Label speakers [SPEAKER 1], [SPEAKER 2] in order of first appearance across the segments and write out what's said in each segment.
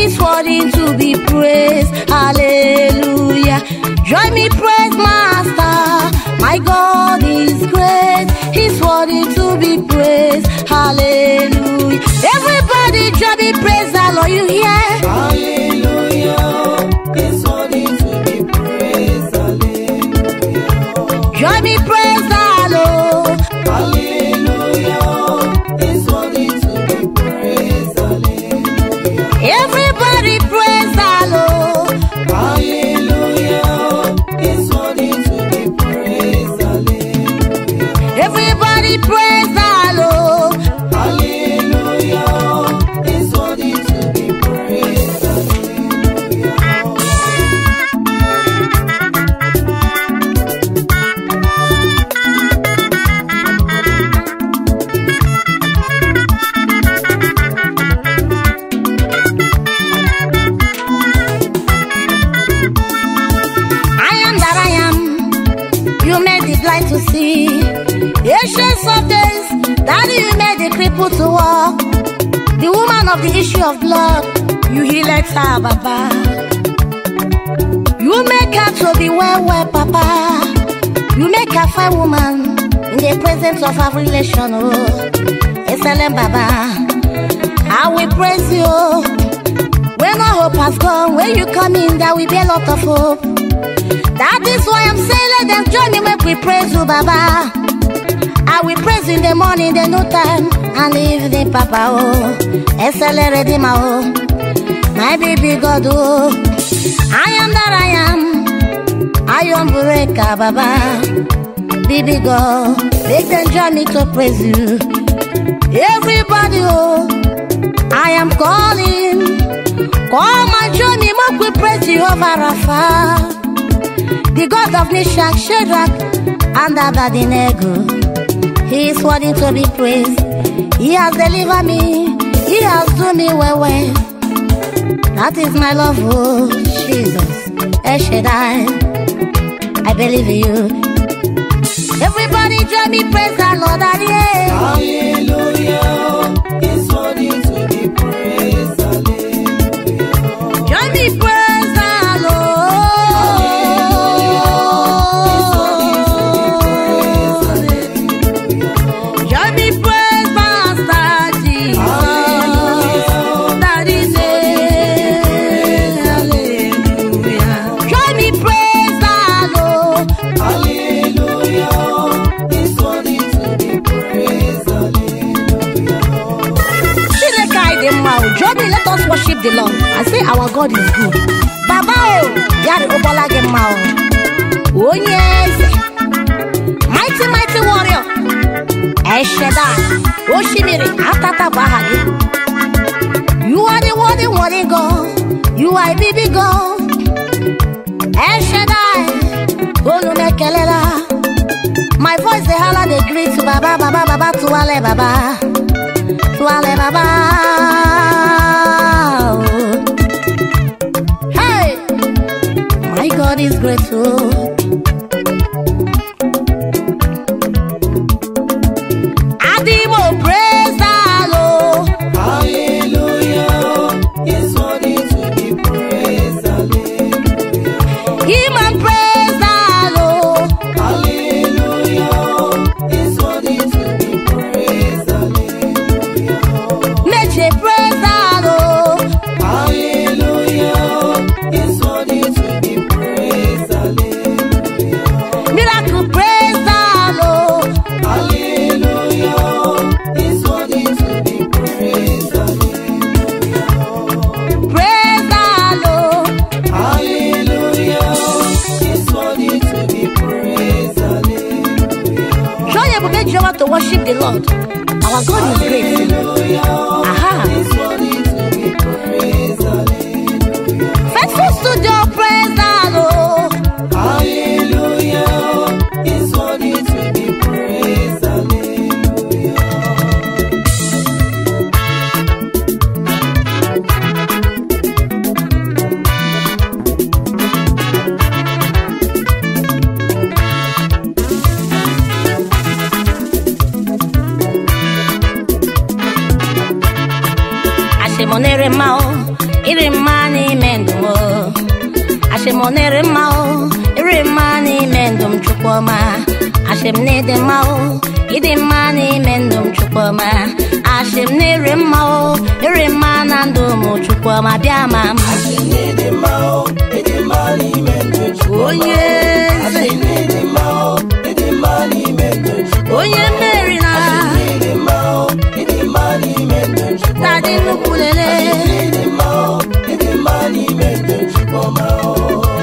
[SPEAKER 1] He's worthy to be praised. Hallelujah. Join me, praise Master. My God is great. He's worthy to be praised. Hallelujah. Everybody, join me, praise the Lord. You hear?
[SPEAKER 2] Hallelujah. He's worthy to be praised. Hallelujah.
[SPEAKER 1] Join me, praise the Lord.
[SPEAKER 2] Hallelujah. He's worthy to be praised. Hallelujah.
[SPEAKER 1] Everybody, praise the Lord.
[SPEAKER 2] Hallelujah. He's worthy to be praised. Hallelujah.
[SPEAKER 1] Everybody, praise the Lord.
[SPEAKER 2] Hallelujah. He's worthy to be praised. Hallelujah.
[SPEAKER 1] I am that I am. You made the blind to see. Ancients of days, Daddy, you made the cripple to walk. The woman of the issue of blood, you healed her, Baba. You make her to be well, well, Papa. You make her fine woman in the presence of her relation, oh. Excellent, Baba. I will praise you. When our hope has gone, when you come in, there will be a lot of hope. That is why I'm saying, let them join me, make we praise you, Baba. I will praise in the morning, the no time, and the evening, Papa, oh. Excellent Redeemer, oh. My baby God, oh. I am that I am. I am Bureka, Baba. Baby God, make them join me to praise you. Everybody, oh. I am calling. Call my journey, make we praise Jehovah Rapha. The God of Meshach, Shadrach, and Abednego. He is worthy to be praised. He has delivered me. He has done me well, well. That is my love, oh Jesus. El Shaddai, I believe in you. Everybody join me, praise the Lord, and yeah.
[SPEAKER 2] Hallelujah. He's worthy to be praised. Hallelujah.
[SPEAKER 1] Join me, praise the Lord. Join me, praise Master Jesus. That is it. Hallelujah. Join me, praise the Lord.
[SPEAKER 2] Hallelujah. He's worthy to be praised. Hallelujah.
[SPEAKER 1] Chineke anyị dị mma o. Join me, let us worship the Lord and say our God is good. Baba o, ya rịgụkwala gị mma o. Onye eze, mighty mighty warrior, El Shaddai, Oshimiri, Atata bụ aha gị. You are the worthy, worthy God. You are a baby God. El Shaddai, olu m ekelela. My voice dey hala dey greet Baba, Baba, Baba, Tuwale, Baba. Tuwale, Baba. Oh. Hey, my God is great, oh. Adimo, praise the Lord.
[SPEAKER 2] Hallelujah. He's worthy to be praised. Hallelujah.
[SPEAKER 1] Him and praise the Lord.
[SPEAKER 2] Hallelujah. He's worthy to be praised. Hallelujah.
[SPEAKER 1] Meche, praise the Lord.
[SPEAKER 2] Hallelujah. He's worthy to be praised. Hallelujah.
[SPEAKER 1] Miracle, praise the Lord.
[SPEAKER 2] Hallelujah. He's worthy to be praised. Hallelujah.
[SPEAKER 1] Praise the Lord.
[SPEAKER 2] Hallelujah. He's worthy to be praised. Hallelujah.
[SPEAKER 1] Show your baby Jehovah to worship the Lord. Our God is great.
[SPEAKER 2] Hallelujah.
[SPEAKER 1] Aha.
[SPEAKER 2] He's worthy to be praised. Hallelujah.
[SPEAKER 1] Faithful studio, praise the Lord.
[SPEAKER 2] Hallelujah. He's worthy to be praised. Hallelujah.
[SPEAKER 1] Ashemonere mma o, ịrị mma n'ime ndụ m ashị m na-ere mma o ịrị mma n'ime ndụ m chukwuma ashị m na ịdị mma o ịdị mma n'ime ndụ m chukwuma ashị m na-ere mma o ịrị mma na ndụ m chukwuma bịa ma m
[SPEAKER 2] Ịdị mma o, ịdị mma n'ime ndụ Chukwu.
[SPEAKER 1] onye eze
[SPEAKER 2] Ịdị mma o, ịdị mma n'ime ndụ Chukwu.
[SPEAKER 1] onye mmeri na
[SPEAKER 2] Ịdị mma o, ịdị mma n'ime ndụ Chukwu.
[SPEAKER 1] tadị nnukwu lele
[SPEAKER 2] Ịdị mma o, ịdị mma n'ime ndụ Chukwuma o.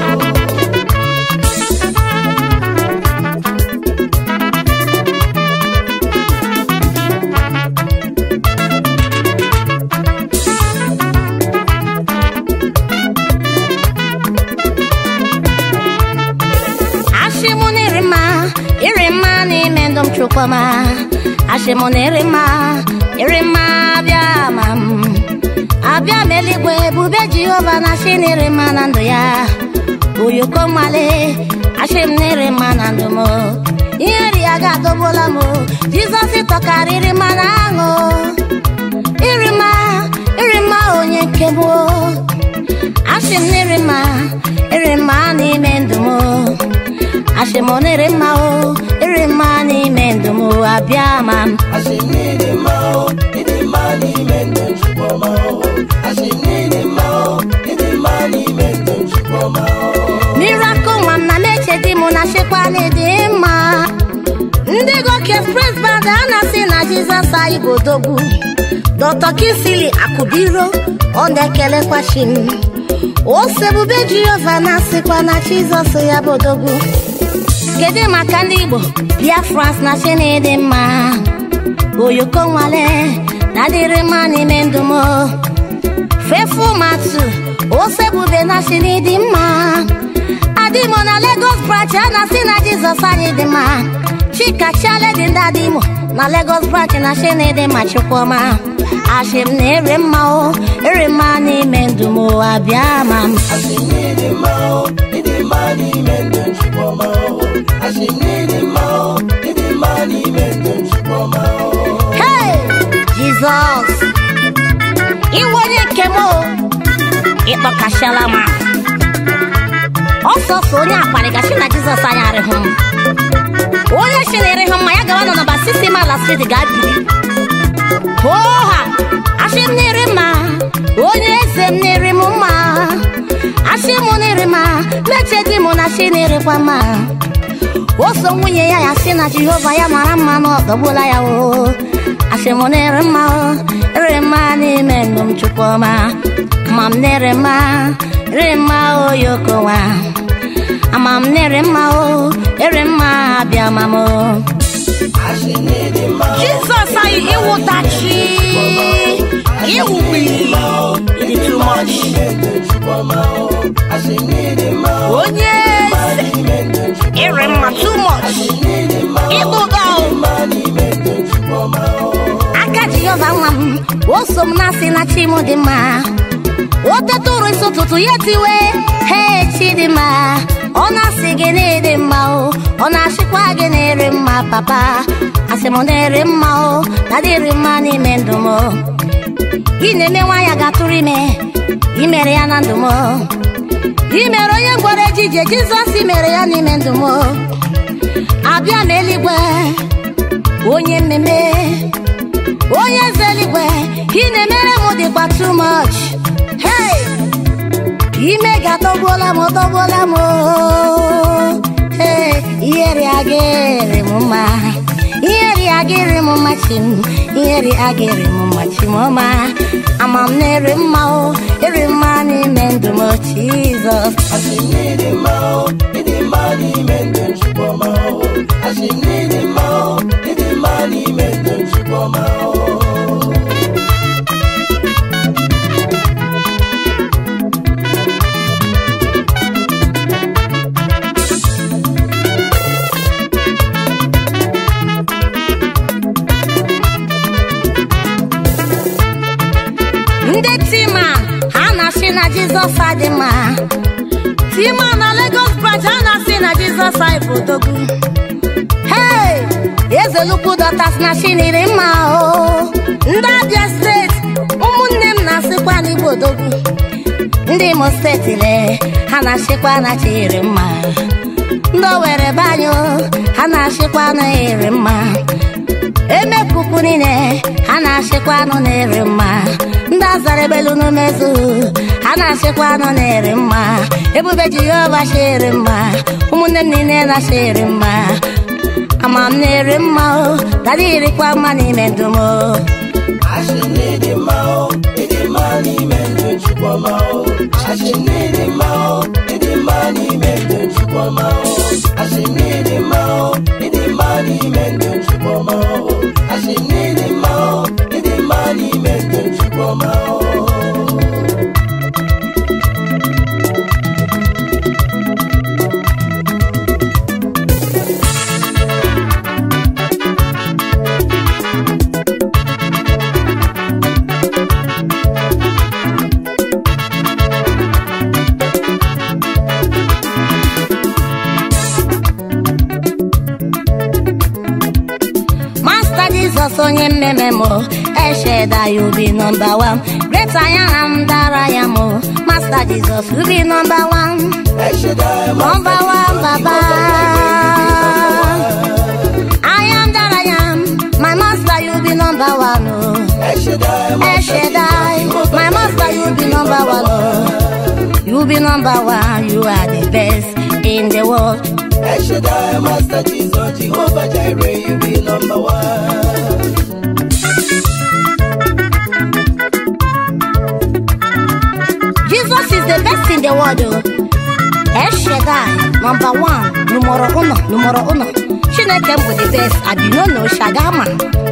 [SPEAKER 1] ashị m na-ere mma ịrị mma n'ime ndụ m chukwuma ashị m na-ere mma ịrị mma abịa ma m abịa m eluigwe ebube jehova na ashị na-ere mma na ndụ ya oyoko mmale ashị m na-ere mma na ndụ m ihe ri ya ga-adọgbuola m jizọs tọkarịrị mma na aṅụ ịrị mma ịrị mma onye nke m ashị m na-ere mma ịrị mma n'ime ndụ m ashị m na-ere mma o ịrị mma n'ime ndụ m abịa ma m
[SPEAKER 2] Asị m n'ịdị mma o, ịdị mma n'ime ndụ Chukwuma o. Asị m n'ịdị mma o, ịdị mma n'ime ndụ Chukwuma o.
[SPEAKER 1] miracle nwa m na meche di m na chekwa na-ịdị mma ndị goke express band a na-asị na jizọs anyị bụ odogwu dr kisili akụbiro ọ na-ekelekwa chi m ose ebube jehova na-asịkwa na jizọs ya bụ odogwu kedu maka ndị igbo biafrans na chi na-ịdị mma oyoko nwale na adịrị mma n'ime ndụ m fefu matu ose ebube na chi na-ịdị mma adịmo na Lagos branch a na-asị na Jizọs anyị dị mma chika chialedi ndị adịmo na Lagos branch na shenede ma chukwuma ashị m na-ere mma o ere mma n'ime ndụ m abịa ma m
[SPEAKER 2] Asị m n'ịdị mma o, ịdị mma n'ime ndụ Chukwuma o. Asị m n'ịdị mma o, ịdị mma n'ime ndụ Chukwuma o.
[SPEAKER 1] Hey! Jizọs iwe onye nke m o ịkpọkasịala m ọsọsọ onye akparịgachi na Jizọs anyị arịhụ m onye chinere hụ mma ya gawa na nọmba 6 mala street gaa biri oha asị m na-ere mma onye eze m na-ere m mma asị m na-ere mma meche di m na chi na-erekwa mma o so nwunye ya ya sị na jehova ya mara mma na ọ dọgbuola ya o asị m na-ere mma o ere mma n'ime ndụ m chukwuma ma m na-ere mma ere mma oyokowa ama m na-ere mma o ere mma abịa ma m o
[SPEAKER 2] Asị m n'ịdị mma o,
[SPEAKER 1] jizọs anyị ịwụtachi ịwụgbi dị too much
[SPEAKER 2] n'ime ndụ Chukwuma o. Asị m n'ịdị mma o,
[SPEAKER 1] onye eze
[SPEAKER 2] n'ime ndụ Chukwuma
[SPEAKER 1] ịrị mma too much
[SPEAKER 2] n'ịdị mma o,
[SPEAKER 1] ịbụga o
[SPEAKER 2] mma n'ime ndụ Chukwuma o.
[SPEAKER 1] aka jehova nwa m o so m na-asị na chi m dị mma o teta ụrụ isi ụtụtụ ya tiwe he chi dị mma ọ na-asị gị na-ede mma o ọ na-asịkwa gị na-ere mma papa asị m na-ere mma o na dịrị mma n'ime ndụ m ị na-eme nwa ya ga-atụrụ ime imere ya na ndụ m ị mere onye gwara ejije jizọs mere ya n'ime ndụ m abịa m eluigwe onye mmemme onye eze eluigwe ị na-emere m dịkwa too much hey ime ga-atọgbuola m tọgbuola m hey ihere agịrị m mma ihere agịrị m mma chi m ihere agịrị m mma chi m ọma ama m na-ere mma o ere mma n'ime ndụ m jizọs
[SPEAKER 2] Asị m n'ịdị mma o, ịdị mma n'ime ndụ Chukwuma o. Asị m n'ịdị mma o, ịdị mma n'ime ndụ Chukwuma o.
[SPEAKER 1] ndị tima ha na-asị na jizọs adị mma tima na Lagos branch ha na-asị na jizọs anyị bụ odogwu hey eze lukwu dọtas na chiniri mma o ndị abịa steeti ụmụnne m na-asịkwa n'igbo odogwu ndị imo steeti le ha na-achịkwa na chiri mma ndị owere banyo ha na-achịkwa na eri mma emekuku niile ha na-achịkwa anụ na-eri mma ndị azara ebelu n'umezu ha na-achịkwa anụ na-eri mma ebube jehova chiri mma ụmụnne m niile na-achịri mma ama m na-eri mma o dada irikwa mma n'ime ndụ m o
[SPEAKER 2] Asị na ịdị mma o, ịdị mma n'ime ndụ Chukwuma o. Asị na ịdị mma o, ịdị mma n'ime ndụ Chukwuma o. Asị na ịdị mma o, ịdị mma n'ime ndụ Chukwuma o. Asị na ịdị mma o, ịdị mma n'ime ndụ Chukwuma o.
[SPEAKER 1] Master Jesus onye mmemme m esheda you be number one great I am dara ya m Master Jesus you be number one
[SPEAKER 2] Eshedai
[SPEAKER 1] number one baba I am that I am my master you be number one oh
[SPEAKER 2] Eshedai
[SPEAKER 1] esheda my master you be number one oh you be number one you are the best in the world
[SPEAKER 2] Eshedai Master Jesus Jehovah Jireh you be number one.
[SPEAKER 1] Jesus is the best in the world. oh. El Shaddai, number one, numero uno, numero uno. Chineke bụ the best, and you know no Shagama.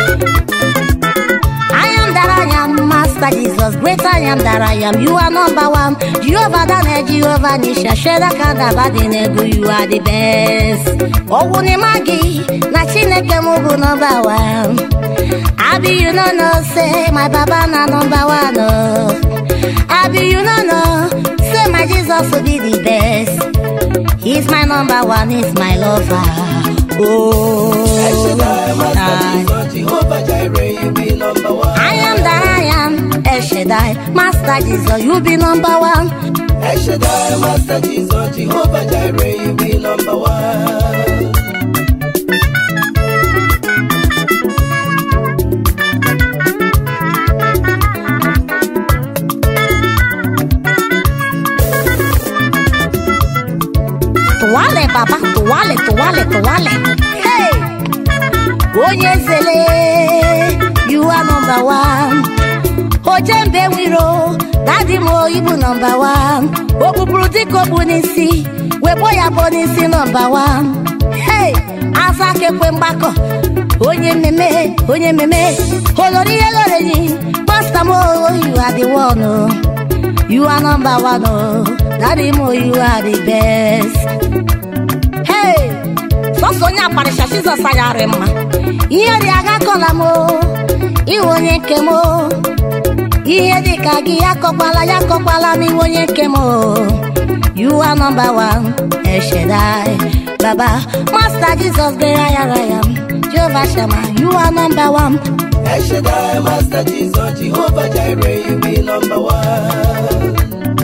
[SPEAKER 1] I am that I am, Master Jesus, great I am that I am. You are number one. Jehovah Dane, Jehovah Nisha, Sheda Kanda Badinegu, you are the best. Owu ni magi, na Chineke mụ bụ number one. Abi you no know say my baba na number one oh. Abi you no know say my Jesus will be the best. He's my number one, he's my lover. Oh,
[SPEAKER 2] Eshedai Master
[SPEAKER 1] I,
[SPEAKER 2] Jesus Jehovah Jireh you be number one.
[SPEAKER 1] I am that I am, El Shaddai, Master Jesus, you be number one.
[SPEAKER 2] Eshedai Master Jesus Jehovah Jireh you be number one.
[SPEAKER 1] Tuwale baba, tuwale, tuwale, tuwale. Hey! Onye zele, you are number one. Ojembe wiro, dadi mo ibu number one. Okpukpuru dịka okpu n'isi, wekpo ya bụ n'isi number one. Hey! Aza kekwe mgbakọ, onye mmemme, onye mmemme, olori ihe lorenyi, Master mo, you are the one. oh. You are number one, oh. Daddy mo, you are the best. Hey! Sọsọ onye akparịcha Jizọs anyarị mma. Ihe dị aga kọla m o. Iwe onye nke m o. Ihe dị ka gị ya kọkwala ya kọkwala m iwe onye nke m o. You are number one, El Shaddai, Baba, Master Jesus, great I am, I am. Jehovah Shammah, you are number one.
[SPEAKER 2] Eshedai Master Jesus Jehovah Jireh you be number one.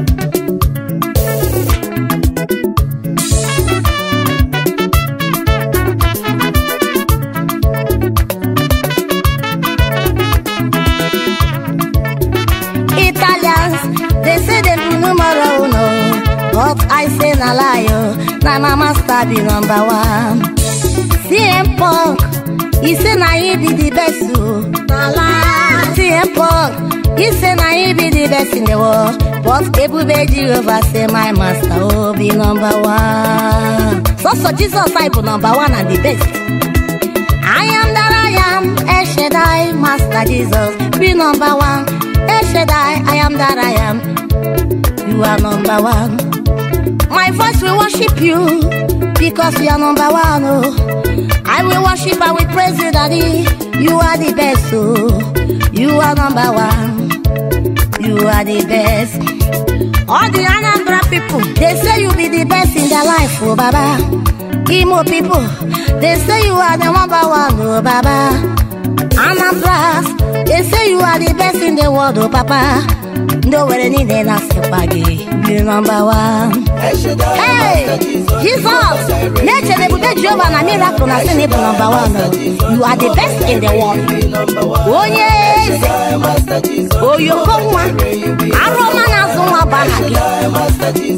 [SPEAKER 1] Italians, they say they be numero uno, but I say na lie, oh. na my master be number one. CM Punk, he say na he be the best, oh. na lie. CM Punk, he say na he be the best in the world, but Ebube Jehovah say my master oh be number one. So so Jesus I be number one and the best. I am that I am, El Shaddai, Master Jesus, be number one. El Shaddai, I am that I am, you are number one. My voice will worship you because you are number one. Oh, I will worship and will praise you, Daddy. You are the best. Oh, you are number one. You are the best. All the Anambra people, they say you be the best in their life, oh Baba. Imo people, they say you are the number one, oh Baba. Anambras, they say you are the best in the world, oh Papa. ndị owere niile na-asịkwa gị biri nọmba wan Hey, Jesus! na-echere ebube Jehova na miracle na sin bụ nọmba wan you are the best in the world onye eze oyoko nwa arụọma na-azụ nwa bụ aha gị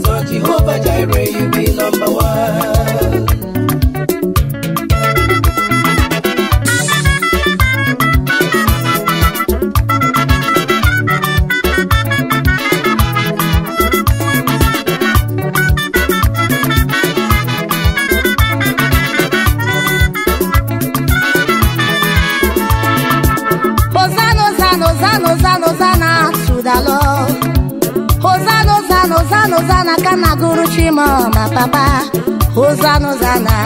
[SPEAKER 1] Hosanna, Hosanna, Hosanna, Hosanna, Hosanna to the Lord. Hosanna, Hosanna, Hosanna, Hosanna, ka na gụrụ Chima ma papa. Hosanna, Hosanna,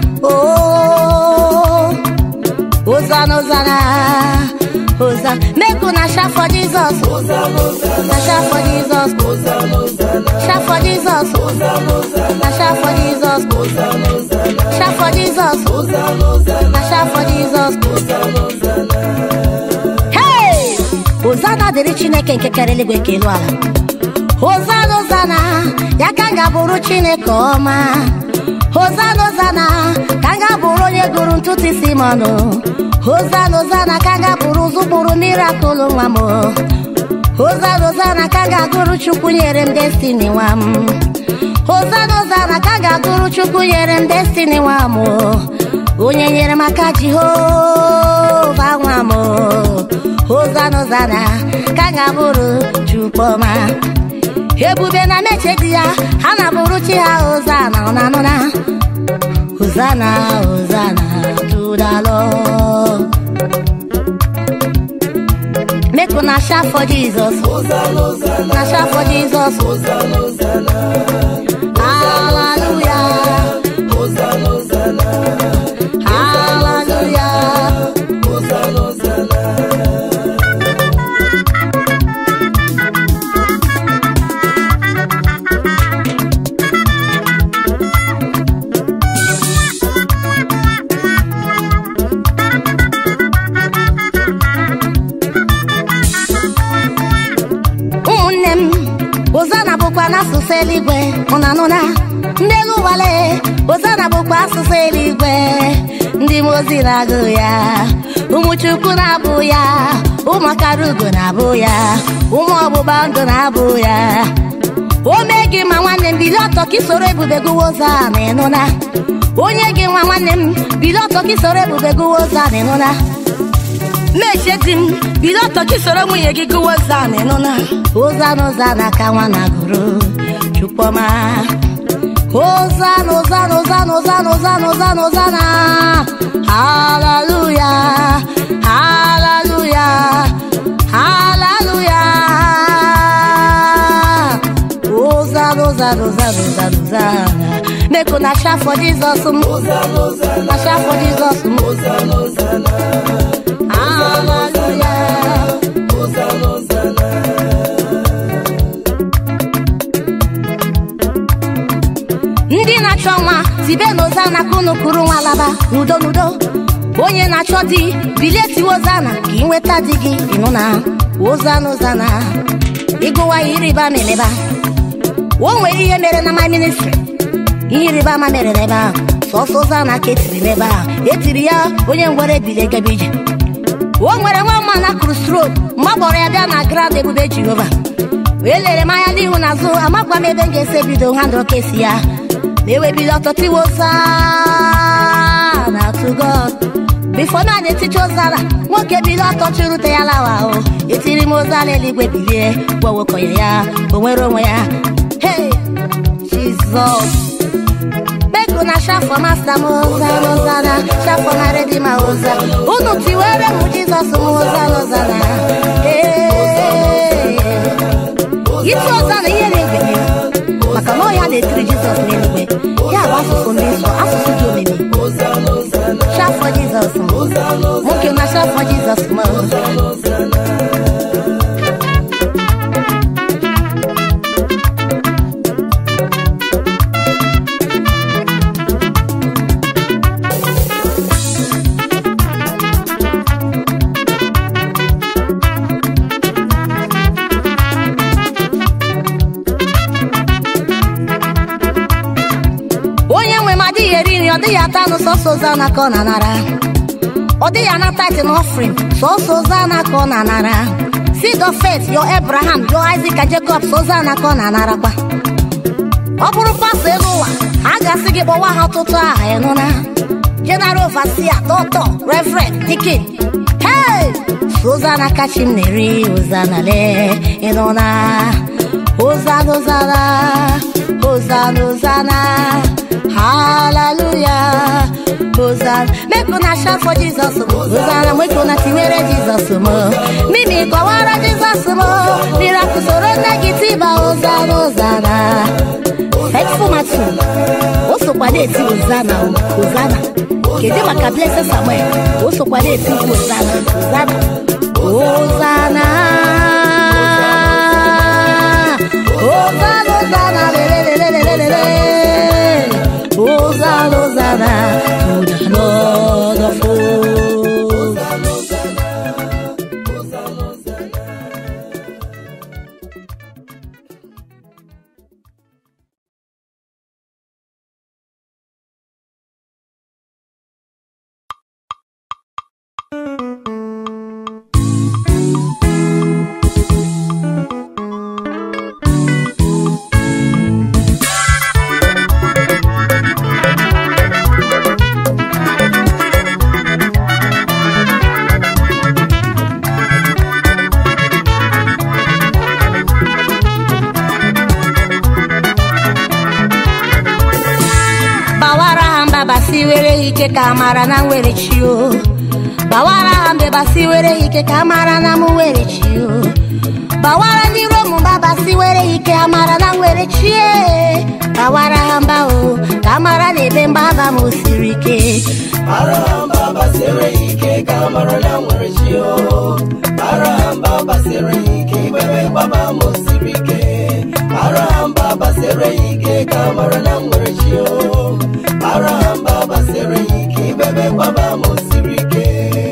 [SPEAKER 1] oh. Hosanna, Hosanna, Hosanna. Make una shout for Jesus. Na shout for Jesus. Shout for Jesus. Na shout for Jesus. Shout for Jesus. Na shout for Jesus. Hey! Hosanna dịrị Chineke nke kere eluigwe nke elu ala. Hosanna, Hosanna, ya ka m ga-abụrụ Chineke ọma. Hosanna, Hosanna, ka m ga-abụrụ onye gụrụ ntụtụ isi m ọnụ. Hosanna, Hosanna, ka m ga-abụrụ ụzụ kpụrụ mirakụl nwa m. Hosanna, Hosanna, ka m ga-agụrụ Chukwu nyere m destiny nwa m. Hosanna, Hosanna, ka m ga-agụrụ Chukwu nyere m destiny nwa m. Onye nyere m aka Jehova nwa m. Hosanna, Hosanna, ka m ga-abụrụ Chukwu ọma. ebube na meche di ya ha na-abụrụ chi ha Hosanna ọ na-anụ na Hosanna Hosanna to the Lord make una shout for Jesus na shout for Jesus hallelujah hallelujah ụmụnne m Hosanna bụkwa n'asụsụ eluigwe ụna nụna ndị elu ụwale Hosanna bụkwa asụsụ eluigwe ndị mmụọ ozi na-agụ ya ụmụ Chukwu na-abụ ya ụmụ akara ugo na-abụ ya ụmụ ọgbụgba ndụ na-abụ ya o mee gị ma nwanne m bilie ọtọ ka isoro ebube gụwa ụzọ a na ịnụna onye gị nwa nwanne m bilie ọtọ ka isoro ebube gụwa ụzọ a na ịnụna mechie di m bido ọtọ gị soro nwunye gị gụwa ụzọ a na ịnụna Hosanna Hosanna ka nwa na gụrụ Chukwuma Hosanna Hosanna Hosanna Hosanna Hosanna Hosanna Hosanna Hallelujah Hallelujah Hallelujah Hosanna Hosanna Hosanna Hosanna Hosanna Make una shout for Jesus m Na shout for Jesus m Hallelujah ndị na-achọ nwa tibe n'ozana ka unu kụrụ nwa laba n'udo n'udo onye na-achọ di bilie tiwe ozana ka ị nweta di gị ịnụ na ozana ozana ịgụwa ya ịrịba ama emeba o nwere ihe mere na my ministry ihe ịrịba ama mere n'ebe ahụ sọsọ ozana ka etiri n'ebe ahụ etiri ya onye ngwere bilie gaba ije o nwere nwa mma na kụrụ strok mgbe a kpọrọ ya bịa na grand ebube jehova wee lere m anya n'ihu na azụ amakwa m ebe m ga-esi ebido ha ndụ kesi ya ma ewebido ọtọtiwe oza na to God bifo na na-eticha ozara nwoke bido ọtọ chụrụte ya lawa ahụ etiri m ozara eluigwe bilie gwawokonye ya o nwere onwe ya hey Jesus beko na shafọ masta m ozana ozana shafọ na redima oza unu tiwere m Jizọs m ozana ozana Hey. iti ọza na ihe na-egbenye maka na ọya na-etiri jizọs n'eluigwe ya bụ asụsụ ndị nsọ asụsụ dị omimi shafọ jizọs m nwoke na shafọ jizọs m ọ dịghị ata anụ sọsọ ozana ka ọ na-anara ọ dịghị anata ite n'ọfrin sọsọ ozana ka ọ na-anara seed of faith your abraham your isaac and jacob so ozana ka ọ na-anarakwa ọ bụrụ pastọ elu ụwa a ga-asị gị kpọwa ha ọtụtụ aha ịnụna general overseer doctor reverend dikin hey ozana kachi m na-eri ozana le ịnụna ozana ozana ozana ozana hallelujah ozana make una shout for jesus ozana make una tiwere jesus mo mimi kọwara jesus mo miracle soro nne gị tiba ozana ozana faithful matu o sokwa na-eti ozana ozana kedu maka blessed samuel o sokwa na-eti ozana ozana ozana ozana ozana lelelelelelele ozana ozana to the lord of hosts gbawara ha mba basi were ike ka amara na nwere chi o gbawara ha mbe basi were ike ka amara na m nwere chi o gbawara ndị rom mba basi were ike amara na nwere chi e gbawara ha mba o ka amara na ebe mgbaba m siri ike
[SPEAKER 2] Arahamba basere ike ka mara na nwere chi o Arahamba basere ike ibebe gbaba m siri ike Arahamba basere ike ka mara na nwere chi o Arahamba basere ike ibebe gbaba m siri ike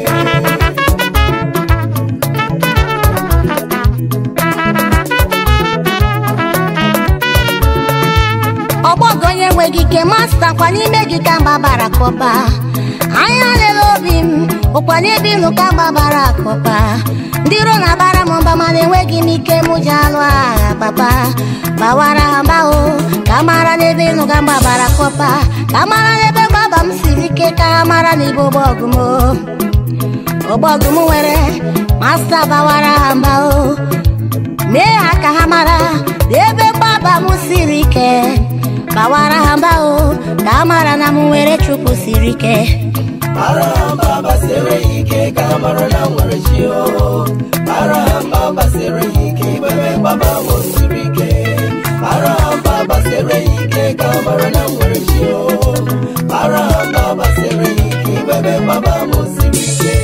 [SPEAKER 1] ọgbọgọ onye nweghị ike masta kwa n'ime gị ka mba bara kọpa anya lele obi m ụkwa n'ebe ịnụ ka mba bara akọpa ndị iro na-abara m mba mana enweghị m ike mụ ji alụ agha papa gbawara ha mba o ka mara n'ebe ịnụ ka mba bara kọpa ka mara n'ebe mgbaba m siri ike ka ha mara n'ibe ọgbọgụ m o. ọgbọgụ m nwere masta gbawara ha mba o mee ha ka ha mara n'ebe mgbaba m siri ike gbawara ha mba o ka ha mara na m nwere chukwu siri ike
[SPEAKER 2] Arahamba basere ike ka mara na nwere chi o Arahamba basere ike ibebe gbaba m siri ike Arahamba basere ike ka mara na nwere chi o Arahamba basere ike ibebe gbaba m siri ike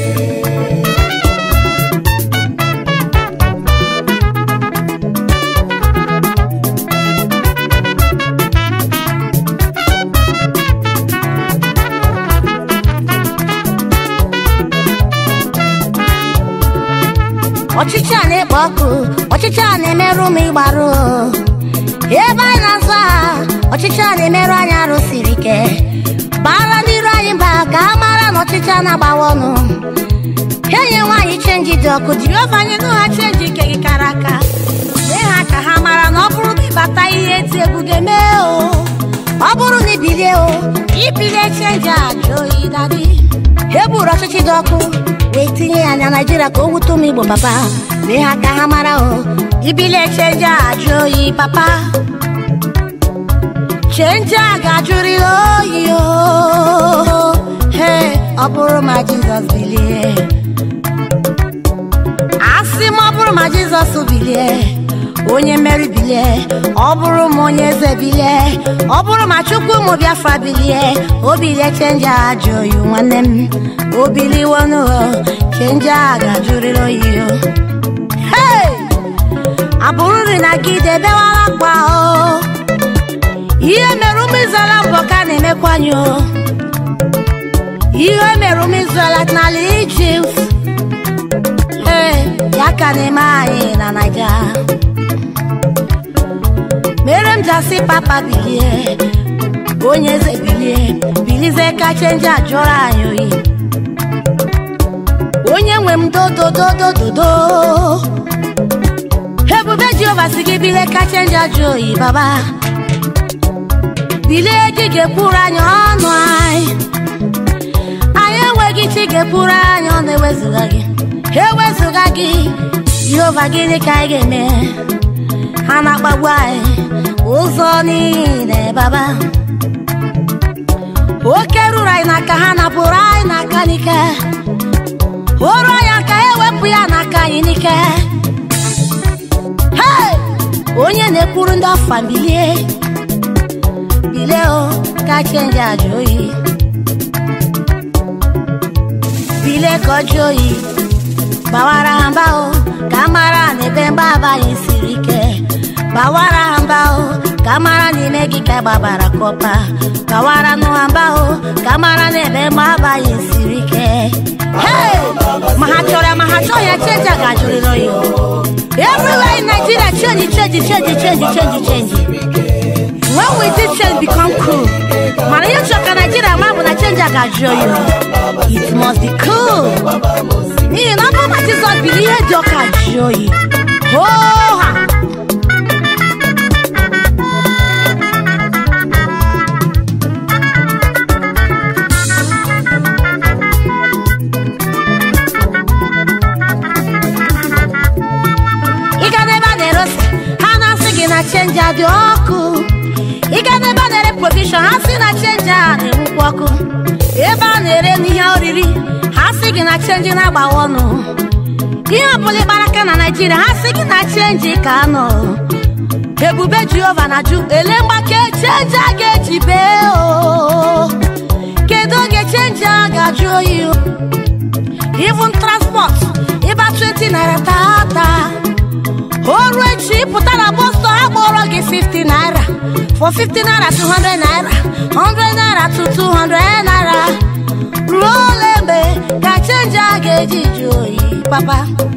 [SPEAKER 1] ọchịchị a na-ekpo ọkụ ọchịchị a na-emerụ m ịgbarụ ebe anyị na-azụ aha ọchịchị a na-emerụ anyị arụ siri ike bara ndị iro anyị mba ka a mara na ọchịchị a na-agbawa ọnụ enye nwaanyị chenji dị ọkụ jehova anyị nụ ha chenji nke gị kara aka mee ha ka ha mara na ọ bụrụ na ịbata ihe eti egwu ga-eme o ọ bụrụ na ibilie o ibilie chenji a jụ oyi dadi e buru ọchịchị dị ọkụ wee tinye ya na naijiria ka o wute ụmụ igbo papa mee ha ka ha mara o ibilie chenji a jụ oyi papa chenji a ga-ajụrịrị oyi o he ọ bụrụ ma jizọs bilie asị m ọ bụrụ ma jizọs bilie onye mmeri bilie ọ bụrụ ma onye eze bilie ọ bụrụ ma chukwu ụmụ biafra bilie o bilie chenji a ajụ oyi nwanne m o biliwonụ chenji a ga-ajụrịrị oyi o hey! abụrụri na gị debewara akpa o ihe mere ụmụ izrel mbọ ka a na-emekwanye o ihe mere ụmụ izrel n'ala ijipt ee ya ka na-eme anyị na naija mere m ji asị papa bilie onye eze bilie bilize ka chenji ajụrụ anyị oyi onye nwe m dodododododo ebube jehova si gị bilie ka chenji ajụ oyi baba bilie gị ga-ekwuru anyị ọnụ anyị anyị enweghị chi ga-ekwuru anyị ọnụ ewezụga gị ewezụga gị jehova gịnị ka anyị ga-eme ha na-akpagbu anyị ụzọ niile baba oke ruru anyị n'aka ha napụrụ anyị n'aka n'ike oru anyị aka ewepụ ya n'aka anyị n'ike Hey! onye na-ekwuru ndị ọfa bilie bilie o ka chenji ajụ oyi bilie ka ọ jụọ oyi gbawara ha mba o ka mara na ebe mgbaba anyị siri ike gbawara ha mba o ka mara n'ime gị ka gbabara kọpa gbawara nụ ha mba o ka mara na ebe mgbaba anyị siri ike Hey! ma ha chọrọ ya ma ha chọghị ya chenji a ga-ajụrịrị oyi everywhere in Nigeria change change change change change change when we did change become cool mana ihe chọrọ ka Nigeria ma bụ na change a ga-ajụ oyi it must be cool n'ihi na ọ bụrụ na Jizọs biri ihe dị ọka jụọ oyi hoo ha ịga n'ebe a na-ere ose ha na-asị gị na chenji a dị ọkụ ịga n'ebe a na-ere provision ha sị na chenji a na-enwukwu ọkụ ebe a na-ere n'ihe oriri ha sị gị na chenji na-agbawa ọnụ ihe ọbụla ịkpara aka na naijiria ha sị gị na chenji ka nọ ebube jehova na ju ele mgbake chenji a ga-eji bee o kedu oge chenji a ga-ajụ oyi o even transport ịba 20 naira tata oru echi pụta na bọstọ ha kpọrọ gị 50 naira for 50 naira to 100 naira 100 naira to 200 naira ruo ole mgbe ka chenji a ga-eji jụ oyi papa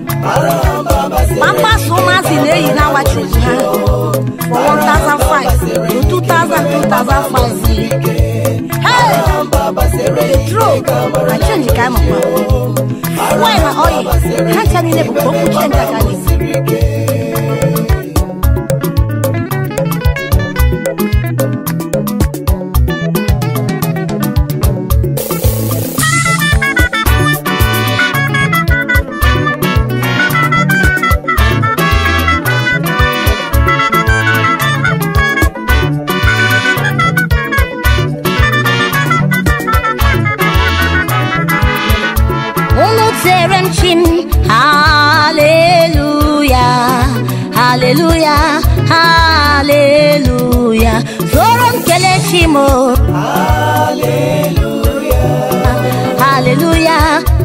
[SPEAKER 1] mkpaso ụmụazị na-eyi na wachukwu ha for 1005 to 2000 2005 Hey! petrol na chenji ka amakwa fuel na oil ha ncha niile bụ okwu chenji aka n'isi unu tere m chi m haleluya haleluya haleluya soro m kelee chi m o. haleluya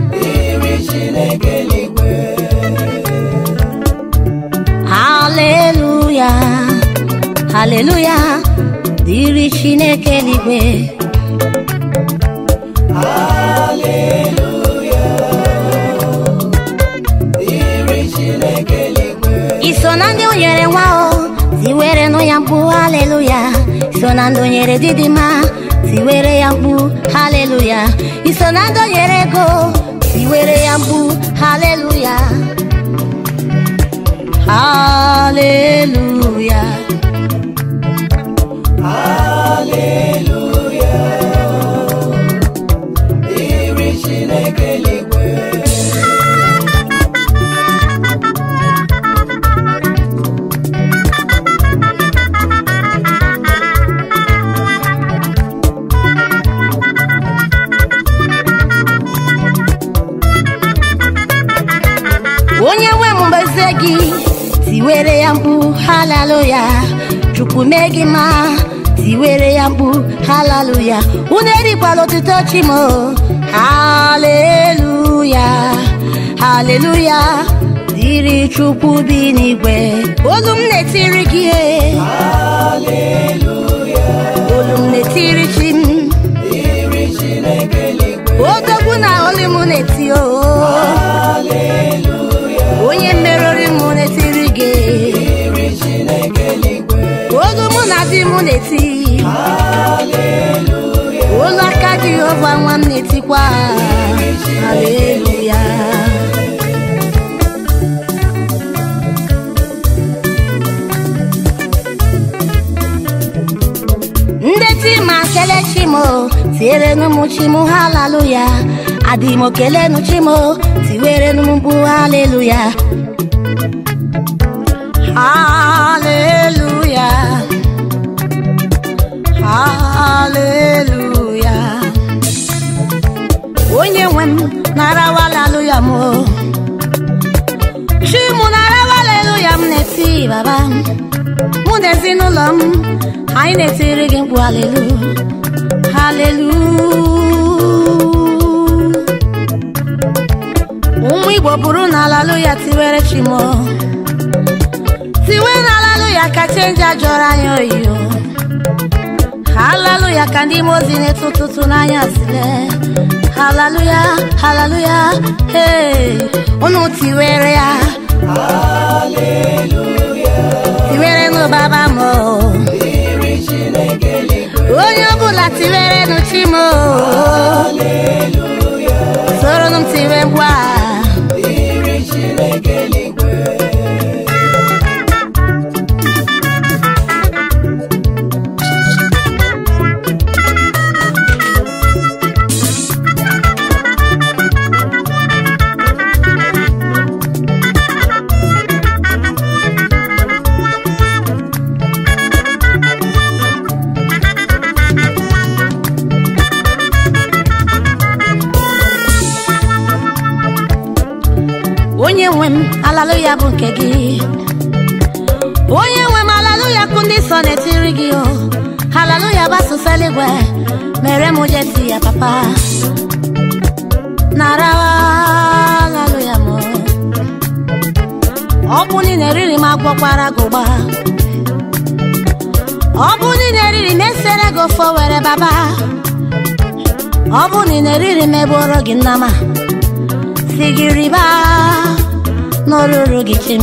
[SPEAKER 1] haleluya haleluya dịrị chineke eluigwe iso na ndị o nyere nwa o tiwere nụ ya mkpu haleluya iso na ndị o nyere didima tiwere ya mkpu haleluya iso na ndị o nyere ego tiwere ya mkpu haleluya haleluya onye nwe m mgbezie gị tiwere ya mkpu haleluya chukwu mee gị ma tiwere ya mkpu haleluya unu erikwala otuto chimo haleluya haleluya dịrị chukwu bi n'igwe olu m na-etiri gị e. olu m na-etiri chi m odogwu na olu m na-eti o onye meriri m na-etiri gị olu mụ na di m na-eti jehova nwa m na-etikwa haleluya ndị tima kele chimo tiere n'ụmụ chimo haleluya adịmo kelenu chimo tiwere n'ụmụ haleluya haleluya haleluya onye nwe m narawa haleluya m o. chi mụ narawa haleluya m na-eti baba mụ na ezinụlọ m anyị na-etiri gị mkpu halelu halelu ụmụ igbo bụrụ na haleluya tiwere chimo tiwe na haleluya ka chenji ajọrọ anyị oyiyo haleluya ka ndị ime ozi na-etu ụtụtụ n'anya sile haleluya haleluya hey unu tiwere ya tiwere nụ baba m o. onye ọbụla tiwere nụ chi m o. soro nụ m tiwe mgbu a onye nwe m haleluya bụ nke gị onye nwe m haleluya kụ ndị sọ na-etiri gị o haleluya bụ asụsụ eluigwe mere m jeti ya papa nara haleluya m ọ bụ niile eriri m agwọkwara gị ụgba ọ bụ niile eriri m esere gị ofe were baba ọ bụ niile eriri m eboro gị nnama si gị riba n'olulu gị chim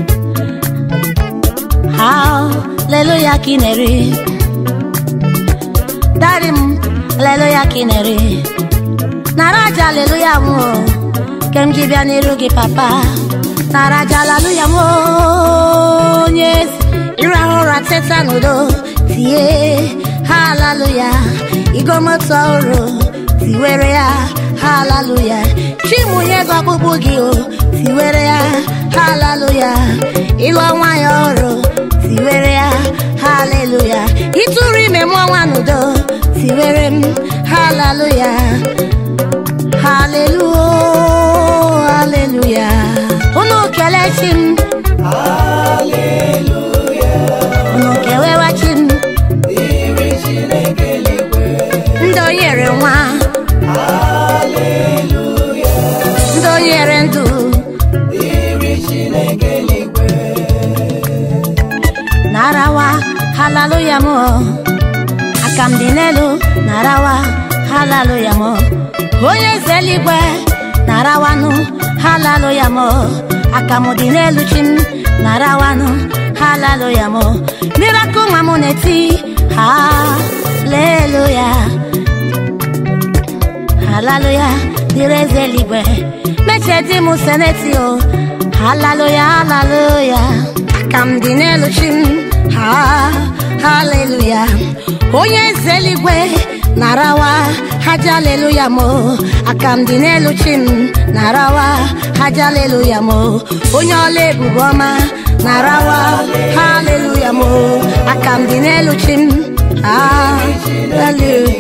[SPEAKER 1] haleluya ka ị na-eri dari m haleluya ka ị na-eri nara aja haleluya m o, ke m ji bịa n'iru gị papa nara aja haleluya m o, onye ezi ịrahụ ụra teta n'udo tie haleluya igomoto ọhụrụ tiwere ya haleluya chimunye gị ọkpụkpụ gị o tiwere ya haleluya ịlụ nwanyị ọrụ tiwere ya haleluya ịtụrụ ime mụọ nwa n'udo tiwere m haleluya halelu haleluya unu kelee chi m unu kewewa chi m ndị o nyere nwa ndị o nyere ndụ narawa haleluya m aka m dị n'elu narawa haleluya m onye eze eluigwe narawanụ haleluya m aka m dị n'elu chi m narawanụ haleluya m mirakụl nwa m na-eti haleluya haleluya dịrị eze eluigwe mechie di m seneti o haleluya haleluya aka m dị n'elu chi m ha haleluya onye eze eluigwe narawa haja haleluya mo aka m dị n'elu chi m narawa haja haleluya mo onye ọla ebube ọma narawa haleluya mo aka m dị n'elu chi m haleluya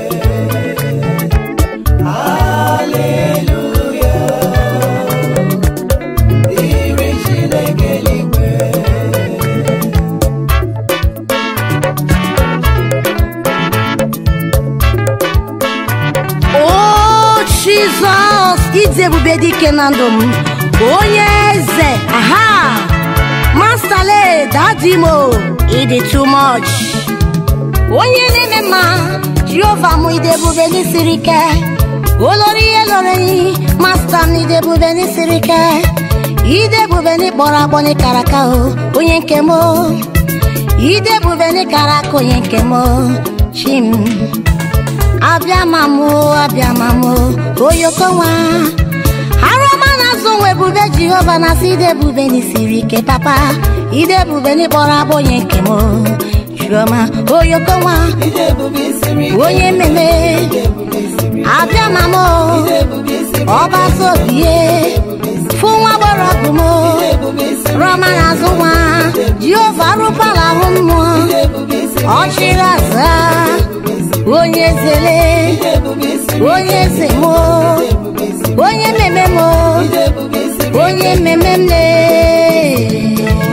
[SPEAKER 1] o jizọs ịdị ebube dike na ndụ m onye eze aha mastale dadimo ịdị too much onye na-eme mma jehova m ịdị ebube n'isiri ike olori ihe lọrọ enyi masta m ịdị ebube n'isiri ike ịdị ebube n'ịkpọrọ agbọ n'ịkara aka o onye nke m o. ịdị ebube n'ịkara aka onye nke m o. chi m abịa mamụ abịa mamụ oyoko nwa arụọma na-azụ nwa ebube jehova na asị ide ebube n'isiri ike papa ide ebube n'ịkpọrọ abụ onye nke m chioma oyoko nwa
[SPEAKER 2] ide ebube siri ike
[SPEAKER 1] onye mmemme
[SPEAKER 2] ide ebube siri ike
[SPEAKER 1] abịa mamụ
[SPEAKER 2] ide ebube siri ike
[SPEAKER 1] ọbazi obie fụ nwa gbọrọ ọgụ m
[SPEAKER 2] ide ebube siri
[SPEAKER 1] rọma na-azụ nwa jehova arụkwala ahụ mmụọ
[SPEAKER 2] ide ebube siri
[SPEAKER 1] ọchịrị aza onye zele
[SPEAKER 2] ide ebube siri
[SPEAKER 1] onye eze m
[SPEAKER 2] ebube siri
[SPEAKER 1] onye mmemme m
[SPEAKER 2] ide ebube siri
[SPEAKER 1] onye mmemme m lee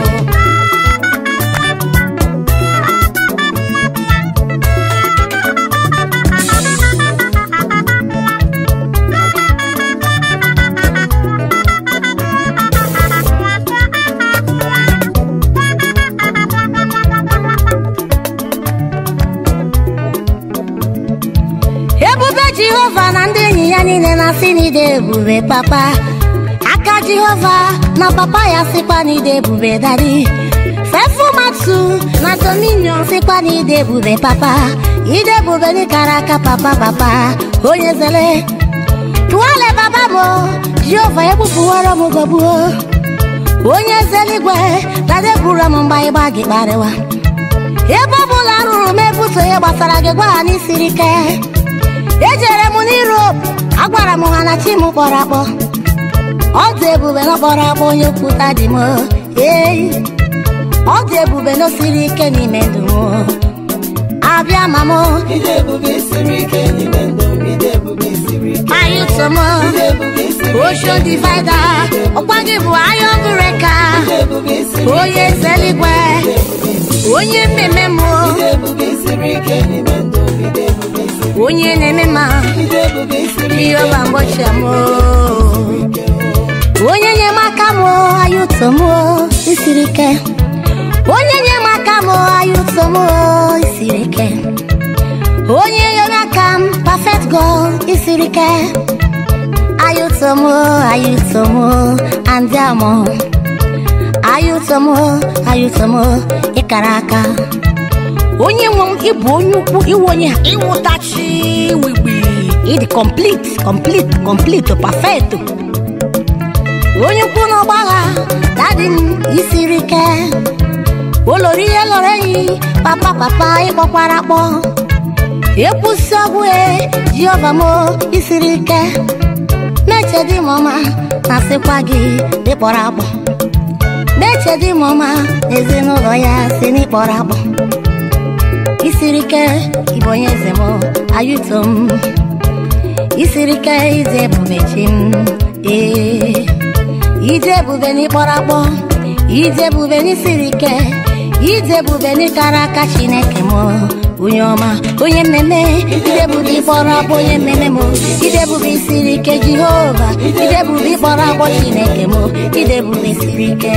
[SPEAKER 1] ebube jehova na ndị enyi ya niile na-asị n'ide ebube papa aka jehova na papa ya sịkwa n'ide ebube dadi fefumatu na dominion sịkwa n'ide ebube papa ide ebube n'ikara aka papa papa onye zele tụọle baba m jehova egbupụwara m gọgbuo onye zeligwe dade gburu m mgbe ịgba gị kparịwa ebe ọ bụla rụrụ m ebuso ihe gbasara gị gwa ha n'isiri ike ejere m n'Europe agwara m ha na chi m kpọrọ akpọ ọ dị ebube na kpọrọ akpọ onye kwuta dị m ee ọ dị ebube na o siri ike n'ime ndụ m abịa ma m
[SPEAKER 2] ide ebube siri ike n'ime ndụ m ide ebube siri ike
[SPEAKER 1] ayụso m
[SPEAKER 2] ide ebube siri
[SPEAKER 1] ocean divider ọkwa gị bụ iron breaker
[SPEAKER 2] ide ebube siri
[SPEAKER 1] onye eze eluigwe onye mmemme m
[SPEAKER 2] ide ebube siri ike n'ime ndụ m ide ebube siri
[SPEAKER 1] onye na-eme ma
[SPEAKER 2] ide ebube siri ike
[SPEAKER 1] jehova mgbochi m onye nyemaka m ayụto m isiri ike onye nyemaka m ayụto m isiri ike onye nyemaka m perfect god isiri ike ayụto m ayụto m andiam ayụto m ayụto m ịkara aka onye nwe m ịbụ onye ukwu iwu onye ịwụtachi wigbi ịdị complete complete complete perfect onye ukwu n'ọgbagha dadi m isiri ike olori ihe lọrọ enyi papa papa ịkpọkwara akpọ ekwusi ọgwụ e jiova m isiri ike meche dị m ọma na sịkwa gị dịkpọrọ akpọ meche dị m ọma ezinụlọ ya si n'ịkpọrọ akpọ isiri ike ịbụ onye eze m ayụto m isiri ike ije ebube chi m ee ije ebube n'ịkpọrọ akpọ ije ebube n'isiri ike ije ebube n'ịkara aka chineke m onye ọma onye mmemme ide ebube ịkpọrọ akpọ onye mmemme m ide ebube isiri ike jehova ide ebube ịkpọrọ akpọ chineke m ide ebube siri ike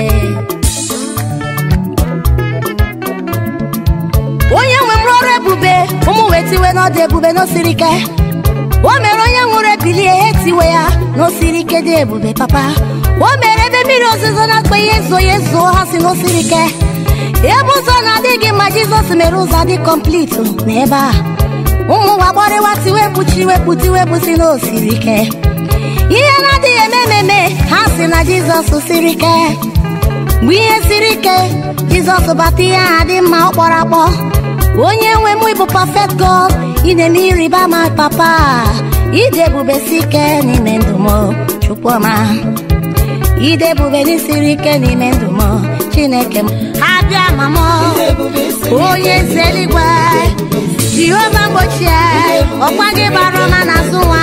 [SPEAKER 1] onye nwe m rụọrụ ebube ụmụ wee tiwe n'ọdụ ebube n'osiri ike o mere onye nwụrụ ebilie ya etiwe ya n'osiri ike dị ebube papa o mere ebe mmiri ozuzo na-akpa ihe zo ya ezuo ha si n'osiri ike ebe ụzọ na-adịghị mma jizọs mere ụzọ dị komplitu n'ebe a ụmụ nwa gbọrịwa tiwe kpuchi wepụ tiwe si n'osiri ike ihe na-adịghị eme ememe ha si na jizọs siri ike mgbe ihe siri ike jizọs bata ihe aha dị mma ọ kpọrọ akpọ onye nwe m ịbụ perfect god ị na-eme ịrịba ma papa ide ebube si ike n'ime ndụ m chukwuma ide ebube n'isiri ike n'ime ndụ m chineke m abịa ma m
[SPEAKER 2] ide ebube siri
[SPEAKER 1] onye eze eluigwe jehova mgbochie ọkwa gị bara ọma na azụ nwa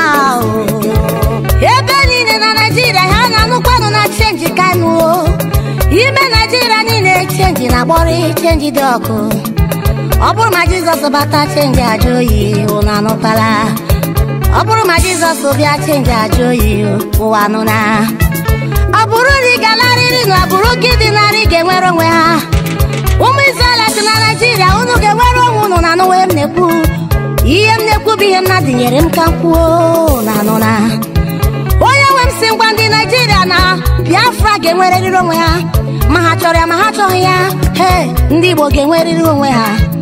[SPEAKER 1] ebe niile na naijiria ha na-anụkwanụ na chenji kanu ime naijiria niile chenji na-agbọrị chenji dị ọkụ ọ bụrụ ma jizọs bata chenji ajụ oyi ụnụ anụtala ọ bụrụ ma jizọs bịa chenji ajụ oyi ụwa anụna ọ bụrụ na ị galarịrị na agbụrụ gị dị narị ga-enwere onwe ha ụmụ Izrel si na naijiria unu ga-enwere onwe unu na anụwe m na-ekwu ihe m na-ekwu bụ ihe m na-adịnyere m ka m kwuo na anụ na onye nwe m si ngwa ndị naijiria na biafra ga-enwerịrị onwe ha ma ha chọrọ ya ma ha chọghị ya he ndị igbo ga-enwerịrị onwe ha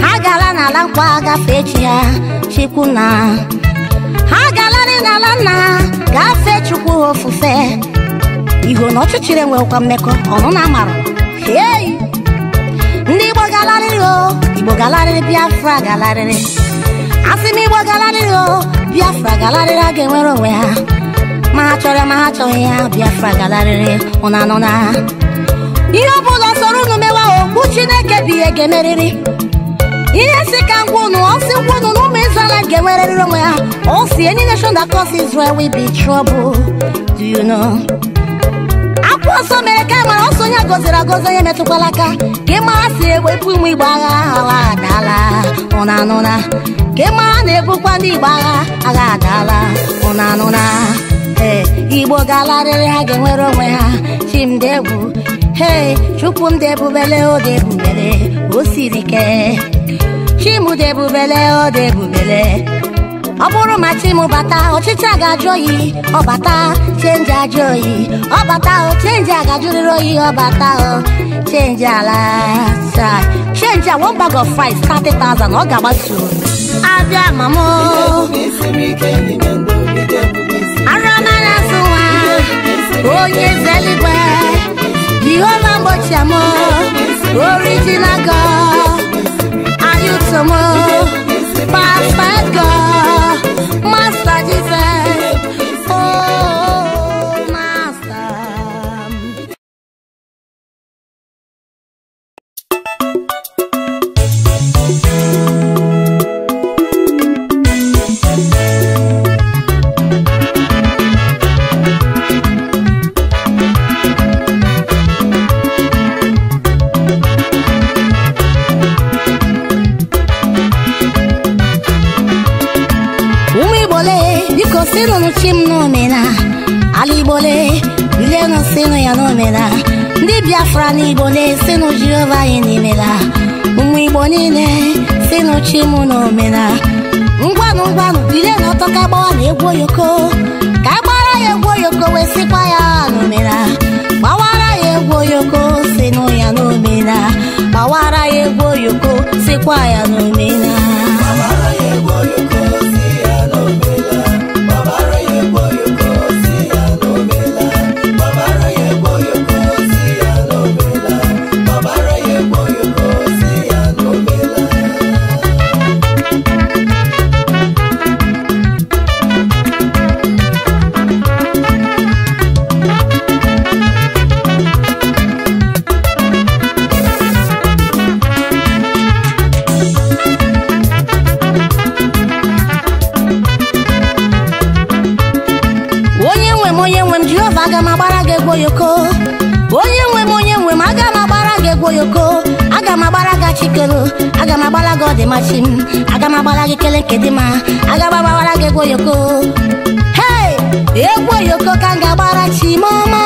[SPEAKER 1] ha gala n'ala nkwa gafee chi ha chikwu na ha galarị n'ala nna ha gafee chukwu ha ofufe iho na ọchịchịrị enwekwa mmekọ ọnụ na amara hei ndị igbo galarịrị o igbo galarịrị biafra galarịrị asị m igbo galarịrị o biafra galarịrị a ga-enwere onwe ha ma ha chọrọ ya ma ha chọghị ya biafra galarịrị ụna anọ na ha ihe ọ bụla sọrọ unu mewa okpu chineke bụ ihe ga-emerịrị ihe si ka ngwa unu ọ sị ngwa unu na ụmụ Israel ga-enwerịrị onwe ha ọ si any nation that cause Israel will be trouble do you know akwụ ọsọ mere ka mara ọsọ onye gọziri agọzi onye metụkwala aka ka ịma ha si ewepụ ụmụ igbo agha agha adaala ụna anụna ka ịma ha na-ebukwa ndị igbo agha agha adaala ụna anụna ee igbo ga-alarịrị ha ga-enwere onwe ha chimdegwu hei chukwu m debubele o debubele o siri ike chimdebubele o debubele ọ bụrụ ma chi m bata ọchịchị a ga-ajụ oyi ọ bata chenji ajụ oyi ọ bata o chenji a ga-ajụrịrị oyi ọ bata o chenji ala saa chenji a one bag of rice 30,000 ọ ga-agbatu abịa mamo
[SPEAKER 2] Isiri ike n'ime ndụ ide ebube isi
[SPEAKER 1] aramana asụ nwa onye zeligwe jehova mgbochi amụ original god ayutomo perfect god master jesus oh master ụmụ igbole biko sinụnụ chi m n'omena ala igbole bilenụ sinụ ya n'omena ndị biafra na igbole sinụ jehova anyị n'imela ụmụ igbo niile sinụ chi m n'omena ngwanụ ngwanụ bilenụ ọtọ ka gbawa na egwu oyoko ka a gbara ya egwu oyoko wee sikwa ya n'omena gbawara ya egwu oyoko sinụ ya n'omena gbawara ya egwu oyoko sikwa ya n'omena
[SPEAKER 2] Babara ya egwu oyoko si ya n'omela Babara ya egwu oyoko si ya n'omela Babara ya egwu oyoko si ya n'omela Babara ya egwu oyoko si ya n'omela
[SPEAKER 1] onye nwe m onye nwe m jehova aga m agbara gị egwu oyoko onye nwe m onye nwe m aga m agbara gị egwu oyoko aga m agbara gị achikelo aga m agbara gị ọdịmachi m aga m agbara gị kele nke dị mma aga m agbara gị egwu oyoko hei egwu oyoko ka m ga-agbara chimọma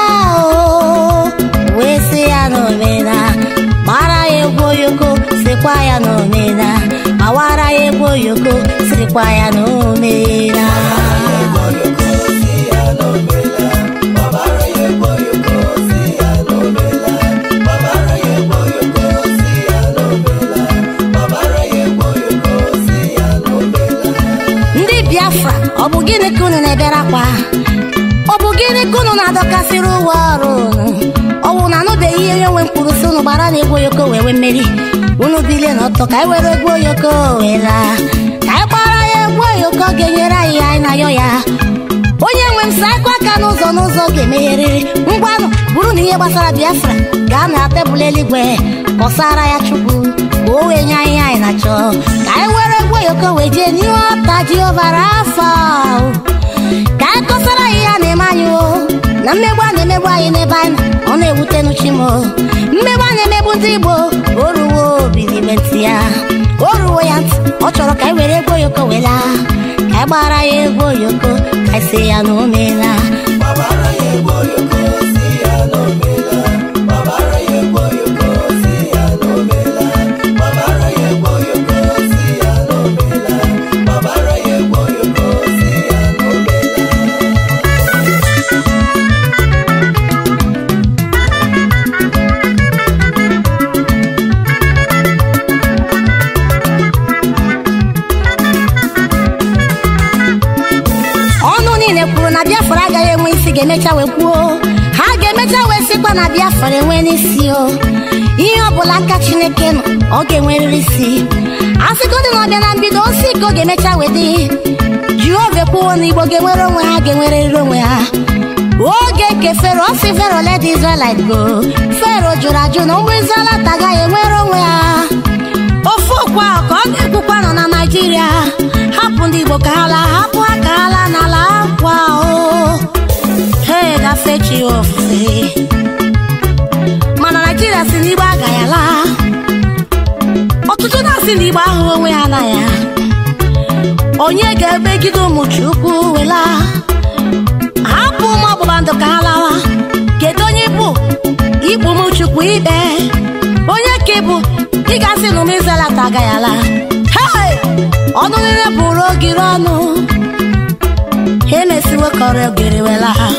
[SPEAKER 1] o wee sị ya n'omena gbara ya egwu oyoko sikwa ya n'omena gbawara ya egwu oyoko sikwa ya n'omena
[SPEAKER 2] Egwu oyoko si ya n'omela Babara ya egwu oyoko si ya n'omela Babara ya egwu oyoko si ya n'omela Babara ya egwu oyoko si ya n'omela
[SPEAKER 1] ndị biafra ọ bụ gịnị ka unu na-ebere akwa ọ bụ gịnị ka unu na-adọkasịrị ụwa ọrụ unu ọwụ na anụbeghị ihe onye nwe mkpụrụ si unu gbara na egwu oyoko wee wee mmeri unu bilie n'ọtọ ka anyị were egwu oyoko wee laa ka anyị gbara ya egwu oyoko ga-enyere anyị ihe anyị na-ayọ ya onye nwe m saa akwa aka n'ụzọ n'ụzọ ga-emegherịrị ngwanụ bụrụ na ihe gbasara biafra gaa na tebụl eluigwe kọsara ya chukwu ka o wee nye anyị ihe anyị na-achọ ka anyị were egwu oyoko wee jee n'ihe ọta jiovara afọ ahụ. ka anyị kọsara ya ihe a na-eme anyị o na mmegbu a na-emegbu anyị n'ebe anyị nọ, ọ na-ewute n'uchi m o. mmegbu a na-emegbu ndị igbo o ruwo obilibe ntị ya o ruwo ya ntị ọ chọrọ ka anyị were egwu oyoko wee laa ka anyị gbara ya egwu oyoko ka anyị sị ya na o meela
[SPEAKER 2] Babara ya egwu oyoko si ya n'omela Babara ya egwu oyoko si ya n'omela Babara ya egwu oyoko si ya n'omela Babara ya egwu oyoko si ya n'omela
[SPEAKER 1] ga-emecha wee kwuo ha ga-emecha wee sịkwa na biafra enwe n'isi o ihe ọbụla aka chineke nọ ọ ga-enwerịrị isi asịgodị na ọbịa na mbido osi ka ọ ga-emecha wee dị jehova ekwuwo na igbo ga-enwere onwe ha ga-enwerịrị onwe ha oge nke fero si fero let the israelite go fero jụrụ ajụ na ụmụ israelite agaghị enwere onwe ha ofu okwu ahụ ka ọ ga-ekwukwa nọ na naijiria hapụ ndị igbo ka ha laa hapụ ha ka ha laa n'ala akwa o he gafee chi ya ofufe mana naijiria si n'igbo agaghị ala ọtụtụ na-asị na igbo ahụ onwe ha na ya onye ga-emegide ụmụ chukwu wela hapụ ụmụ ọgbụgba ndụ ka ha lawa kedu onye bụ ikpu ụmụ chukwu ikpe onye ka ịbụ ị ga-asị na ụmụ izrelata agaghị ala hei ọnụ niile bụrụ ogiri ọnụ ha emesiwo kọrọ ogiri wela ha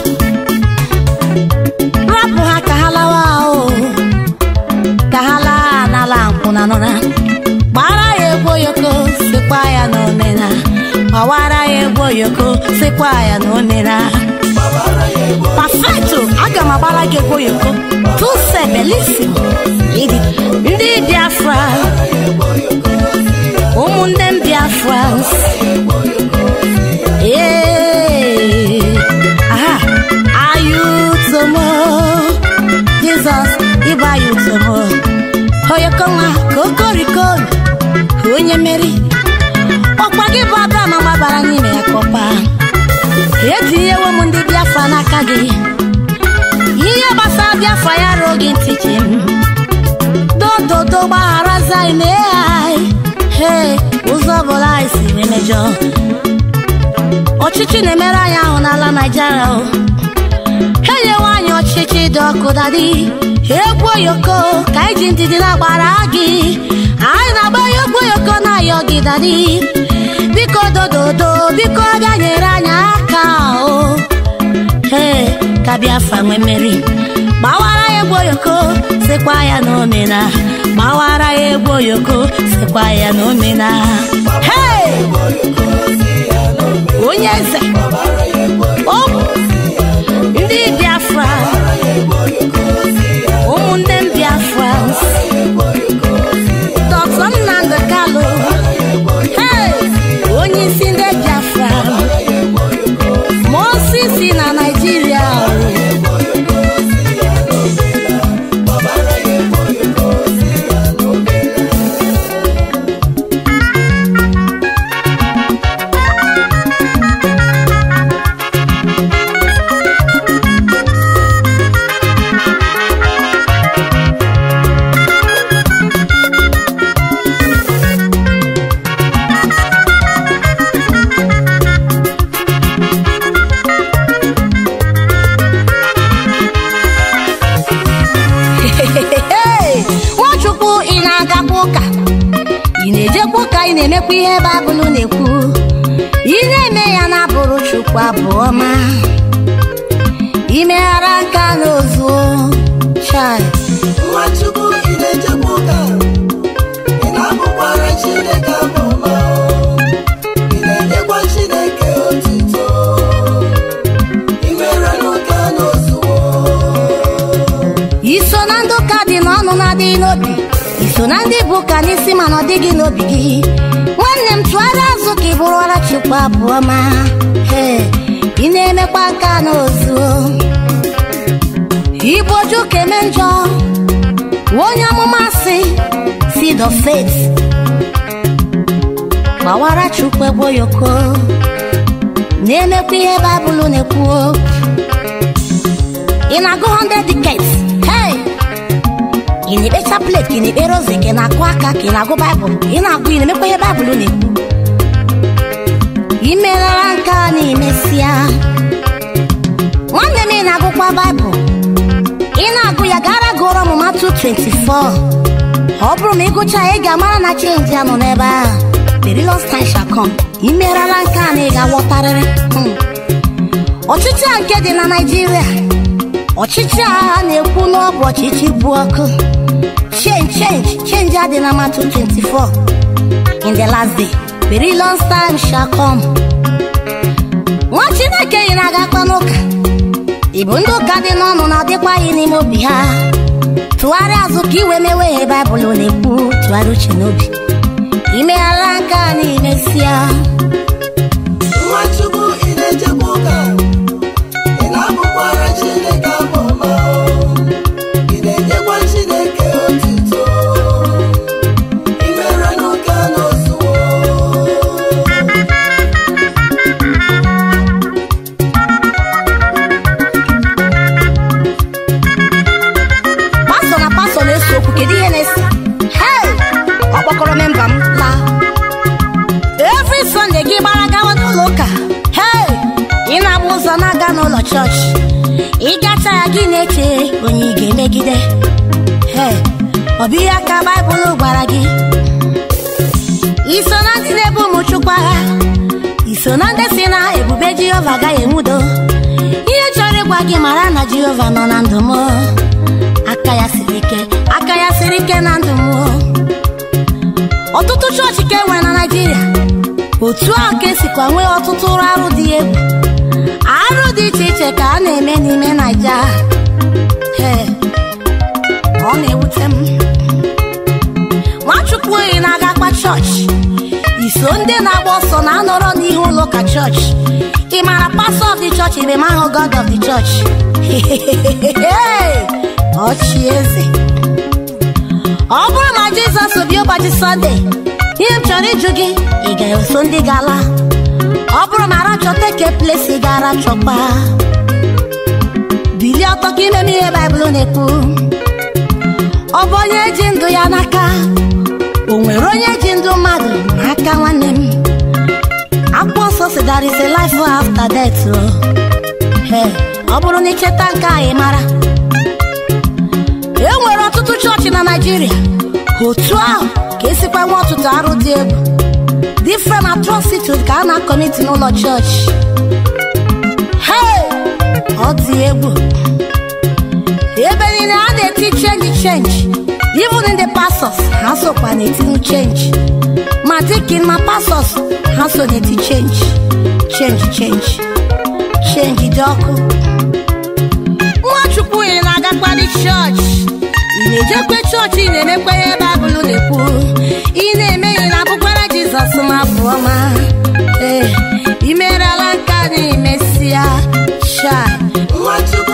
[SPEAKER 1] rapụ ha ka ha lawa o ka ha laa n'ala nkwụna nụra gbara ya egwu oyoko sikwa ya na omena gbawara ya egwu oyoko sikwa ya na omena perfecto aga m agbara gị egwu oyoko tuse belissimo Idi. ndị biafra ụmụnne m biafra ee aha ayutomo jizọs ịbụ ayutomo oyoko nwa ka okorikon onye mmeri ọkwa gị bụ abram gbabara n'ime ya kọpa etinyewo m ndị biafra n'aka gị ihe gbasara biafra ya ruo gị ntị chi m dododo gbaghara zai mee anyị he ụzọ ọbụla anyị siri mejọ ọchịchị na-emere anyị ahụ n'ala naijiria o ha nyewe anyị ọchịchị dị ọkụ dadi egwu oyoko ka anyị ji ndidi na-agbara gị anyị na-agba ya egwu oyoko na-ayọ gị dadi biko dododo biko bịa nyere anyị aka o ee ka biafra nwee mmeri gbawara ya egwu oyoko sikwa ya na omena gbawara ya egwu oyoko sikwa ya na omena hey! onye eze o ndị biafra ụmụnne m biafra dọkta nnamdị kalụ hey! onye isi ndị biafra mosisi na naijiria Hey! nwachukwu ị na-agakwa ụka ị na-ejekwa ụka ị na-emekwa ihe baịbụl na-ekwu ị na-eme ya na-abụrụ chukwu abụọ ma imeghara nka n'ozu chai
[SPEAKER 2] Nwachukwu ị na-ejekwa ụka ị na-abụkwara Chineke abụ ọma ị na-enyekwa Chineke otuto ị mere n'ụka n'ozuwo
[SPEAKER 1] iso na ndị ụka dị n'ọnụ na-adịghị n'obi iso na ndị bụ ụka n'isi mana ọ dịghị n'obi gị nwanne m tụgharịa azụ ka ị bụrụwara chukwu abụọ ma Ee, ị na-emekwa nka n'ozu igbo ju ka eme njọ onye amụma si seed of faith gbawara chukwu egbe oyoko na-emekwa ihe baịbụl na-ekwu ị na-agụ 100 decades hey ị na-ekpecha plate ka ị na-ekpere ozi ka ị na-akụ aka ka ị na-agụ baịbụl ị na-agụ ị na-emekwa ihe baịbụl na-ekwu imelara nke a na imesịa nwanne m ị na-agụkwa baịbụl ị na-agụ ya gara gụrụ ọmụma 224 ọ bụrụ ma ị gụcha ya ị ga-amara na chenji ya nọ n'ebe ahụ perilous time shall come imerala nke a na ị ga-aghọtarịrị Hmm. ọchịchị a nke dị na naijiria ọchịchị a na-ekwu n'ọbụ ọchịchị bụ ọkụ change change change adị na matu 24 in the last day perilous time shall come nwa chineke yi na-agakwa n'ụka Igbo ndị ụka dị n'ọnụ na ọdịkwaghị n'ime obi ha tụgharịa azụ ka iwe mewe ihe baịbụl na-ekwu tụgharịa uche n'obi imeghala nke a n'imesịa
[SPEAKER 2] Nwachukwu ị na-echekwa ụka ị na-abụkwara Chineke abụ ọma ị na-enyekwa Chineke otuto ị mere n'ụka n'ozuwo
[SPEAKER 1] pastọ na pastọ na-ese okwu kedu ihe na-ese hei ọ kpọkọrọ memba m laa every sunday gị gbara gawa n'ụlọ ụka hei ị na-agba ụzọ na-aga n'ụlọ chọọchị ịgacha ya gị na-eche onye ị ga-emegide hei ọ bụ ihe aka baịbụl gwara gị iso na ndị na-ebu ụmụ chukwu agha iso na ndị si na ebube jehova agaghị enwudo ihe chọrọ ịgwa gị mara na jehova nọ na ndụ m aka ya siri ike aka ya siri ike na ndụ m ọtụtụ chọọchị ka enwere na naijiria otu ahụ ka esikwa nwee ọtụtụ ụlọ arụ dị egwu arụ dị iche iche ka a na-eme n'ime naija Ee, ọ na-ewute m nwachukwu oyi na-agakwa chọọchị iso ndị na-agba ọsọ na-anọrọ n'ihu ụlọ ụka chọọchị ị mara pastor of the church ibe mahụ god of the church ọchị eze ọ bụrụ na jizọs bi ụbọchị sọnde ihe m chọrọ ịjụ gị ị ga-eso ndị gala ọ bụrụ na arachọta ke plesi gara chọkpa bilie ọtọ ka imeme ihe baịbụl na-ekwu ọ bụ onye ji ndụ ya n'aka o nwere onye ji ndụ mmadụ n'aka nwanne m akwụkwọ nsọ si there is a life after death o Ee, ọ bụrụ na icheta nke a ị mara e nwere ọtụtụ chọọchị na naijiria otu ahụ ka esikwa nwe ọtụtụ arụ dị egwu different atrocities ka a na-akọmiti n'ụlọ chọọchị Hey! ọ dị egwu ebe niile a na-eti chenji chenji even in the pastors ha sokwa na-etinwu chenji ma dikin ma pastors ha so na-eti chenji chenji chenji chenji dị ọkụ nwachukwu ị na-agakwari chọọchị ị na-ejekwe chọọchị ị na-emekwa ihe baịbụl na-ekwu ị na-eme ị na-abụkwara jizọs ma bụ ọma ee imerela nka na imesịa chai
[SPEAKER 2] Nwachukwu